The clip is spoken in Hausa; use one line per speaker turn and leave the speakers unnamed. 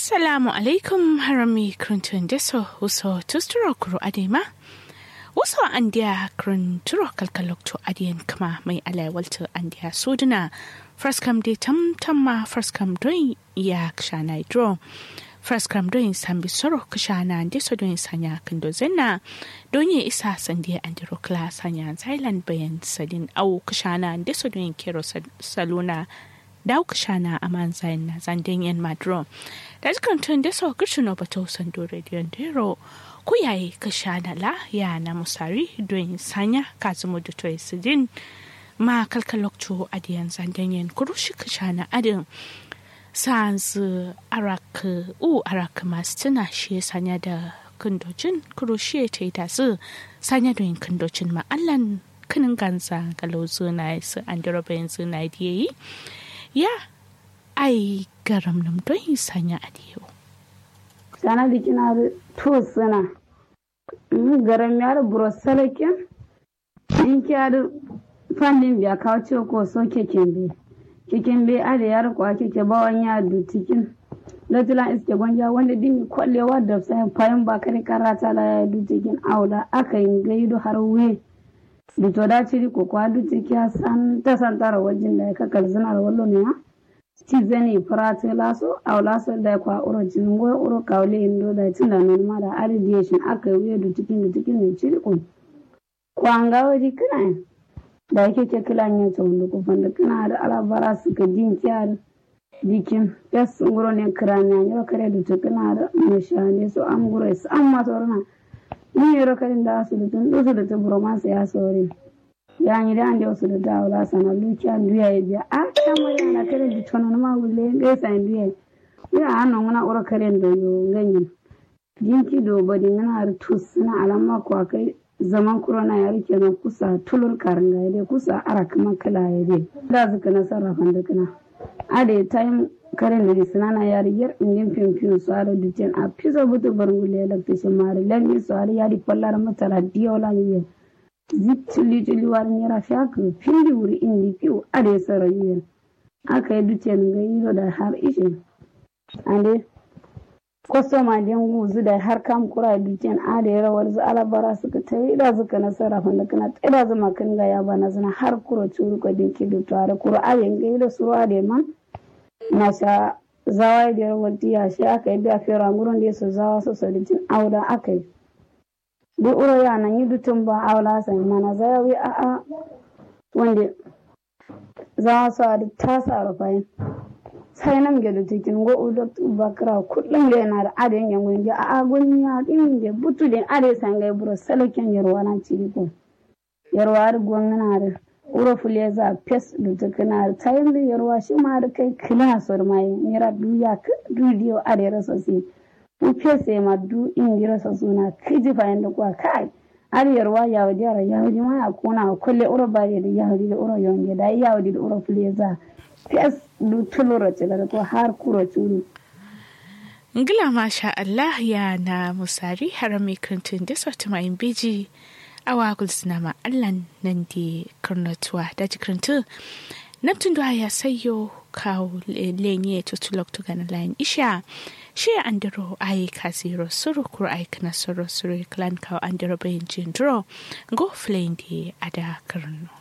Assalamu alaikum harami kruntun deso uso tusturo kuro adema. Uso andiya krunturo kalkalokto adiyan kama mai alaiwalta andiya suduna. Fraskam de tam tamma fraskam doin ya kshana idro. Fraskam doin sambi soro kshana deso doin sanya kando zenna. Donye isa sandiya andiro kla sanya zailan bayan sadin au kshana deso doin kero saluna. daw kashana aman zain na zanden yan madro da jikan tun da sau kirshin no bato sando radio dero ku yayi kashana la ya na musari don sanya kazumu da toy sidin ma kalkalokto adiyan zanden yan kurushi kashana adin sans arak u arak masu tuna shi sanya da kundocin kurushi ta yi tasu sanya don kundocin ma'allan kinin ganza galozu na su an yanzu na yi ya ai garam nam don yi sanya a diyo.
sana da kina da to sana garam ya da burosalakin in kiya da fannin biya kawo ce ko so keken be keken be a da ya rikwa keke bawan ya dutikin latila iske gwanja wanda dimi kwallewa da sai fayin ba kare karata la ya dutikin auda aka yi gaido har we da to da ciri ko kwa dutiki ya san ta san tara wajen da ya kakar zinar wallo ne ya ci zani farate laso aw laso da kwa uro jinin go uro kawle indo da tin da non ma da aridiyation aka yi da tikin da tikin ne ciri ko kwanga waji kana da yake ke kilan ya to wanda ko fanda kana da alabara su ka din kyar dikin yas nguro ne kiranya ne kare da tukuna da mashane so am gure su amma sorna ni yoro kadin da su da tun dusu da tuburo ma ya sore ya ni da ande wasu da dawo la sana lukiya duya ya biya a ta mari na kare da tono ma wule ga sa duya ya anno muna ura kare da yo ganyin jinki do bodi ngana rutus na alama ko kai zaman corona ya rike na kusa tulur karanga ya kusa ara kuma kala ya dai da zuka na sarrafa da kana ade time karen da sinana yari yar indin fimfim su ara dutsen a piso butu barngule da fishin mari lami su ara yari pallar matara diyola yiye zituli tuli wari nyera fiaka findi wuri indi piu ade sara yiye aka yi dutsen ga yiro da har ishe ande kwastoma den guzu da har kam kura dutsen ade rawar zu alabara suka ta yi da suka nasara fanda kana tsira zama kan ga ya bana zana har kuro curu ka dinki da tare kuro ade ga yiro su ade man na sha zawa da wanti ya shi aka yi biya fera gurin da su zawa su saditin auda aka yi duk uro ya nan yi dutun ba aula sai mana zayawi a a wanda zawa su a duk tasa a rufayin sai nan ga dutikin go udo bakra kullum da yana da adin yan gungi a a gun ya din da butu din ade sangai buro salokin yarwa na ciriko yarwa da gwamnati da uro fuleza pes da tukuna ta yin da yarwa shi ma da kai kila sor mai mira duya ka dudiyo a da rasa si u pese ma du in dira sa suna kiji fa yanda kwa kai ar yarwa ya wadi ara ya wadi ma ya kona kulle uro ba da ya wadi da uro yonge da ya wadi da uro fuleza pes du tulura ce da ko har kuro turu
Ngila masha Allah ya na musari harami kuntun da sautu mai biji awa gulsina ma allan nan di karnatuwa da jikirintu naptun da ya sayo kawo lenye tutulok to gana layin isha shi andiro ayi kasiro suru kur ayi kana suru suru klan kawo andiro bayin jindro go flame di ada karno